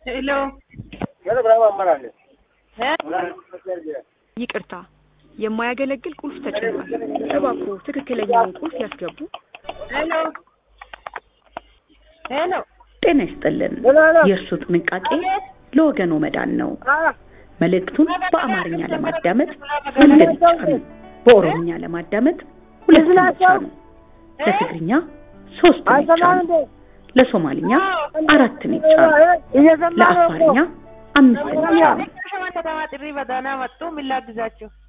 ሄሎ ይቅርታ፣ የማያገለግል ቁልፍ ተጭኗል። እባክዎ ትክክለኛውን ቁልፍ ያስገቡ። ሄሎ ሄሎ ጤና ይስጥልን። የእርሱ ጥንቃቄ ለወገኖ መዳን ነው። መልእክቱን በአማርኛ ለማዳመጥ አንድን ይጫኑ። በኦሮምኛ ለማዳመጥ ሁለትን ይጫኑ። ለትግርኛ ሶስትን ይጫኑ። ለሶማልኛ አራትን ይጫኑ። ለአፋርኛ አምስትን ይጫኑ። ከተማ ጥሪ በዳና መጡ። ምን ላግዛችሁ?